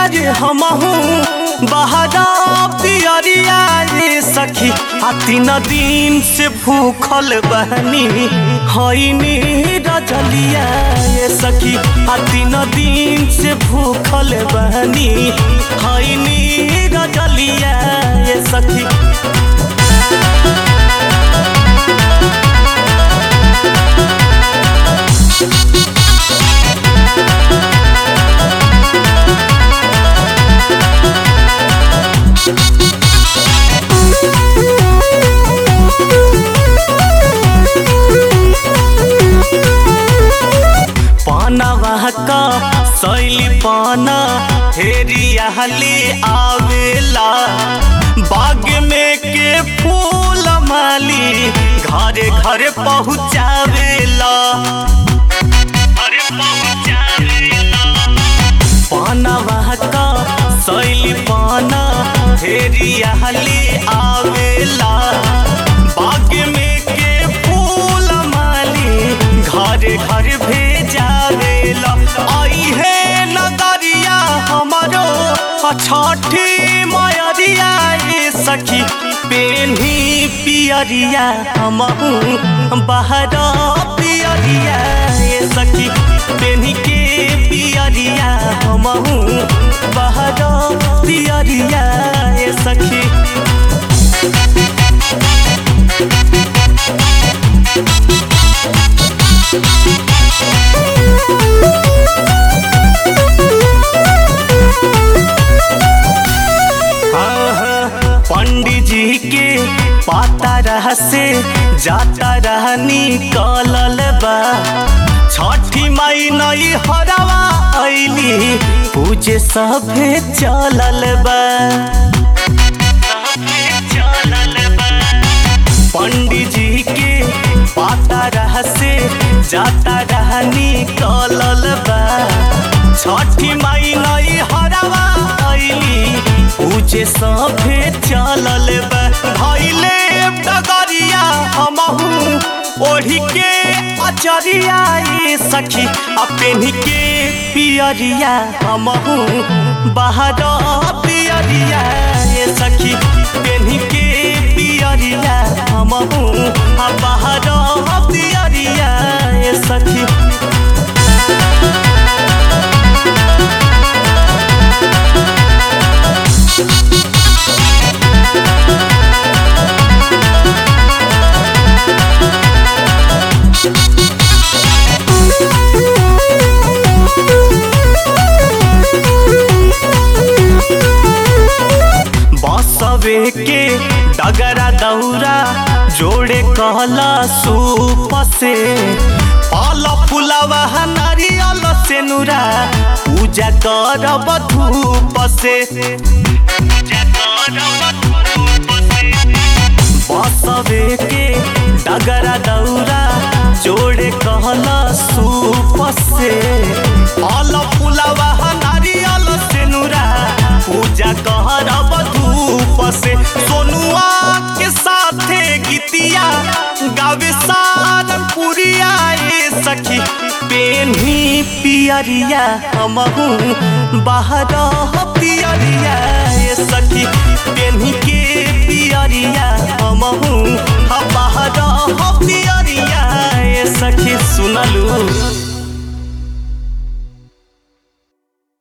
आज हमहू बहरा पियरिया रे सखी आ तीन दिन से भूखल बहनी हईनी रजलिया ये सखी आ तीन दिन से भूखल बहनी हईनी रजलिया ये सखी पानवा का सैली पाना हेरियाली आवेला बाग में के फूल माली घरे घरे पहुँचावेला घरे पहुँचावेला पानवा का सैली पाना हेरियाली आवेला बाग में के फूल माली घरे घर भेजावेला आई है नगरिया हमारो छठी मयरिया ये सखी पेन्ही पियरिया हमहू बहरा पियरिया ये सखी पेन्ही के पियरिया हमहू बहरा पियरिया ये सखी पंडित जी के पाता रह से जाता रहनी कलल बा छठी माई नई हरवा ऐली पूजे सभे चलल बा पंडित जी के पाता रह से जाता रहनी कलल बा छठी माई नई हरवा ऐली पूजे सभे चलल बा भैले डगरिया हमहू ओढ़ी के अचरिया ये सखी आ पेन्ही के पियरिया हमहू बाहर पियरिया ये सखी पेन्ही के पियरिया हमहू आ बाहर पियरिया ये सखी बसवे के डगरा दौरा जोड़े कहला सूप से फल फुलवा नारियल से नुरा पूजा करब धूप से बसवे के डगरा दौरा जोड़े कहला सूप से फल फुलवा नारियल से नुरा पूजा करब धूप से सोनुआ के साथे गीतिया गावे सारंगपुरिया ये सखी पेन्ही पियरिया हमहू बाहर पियरिया ये सखी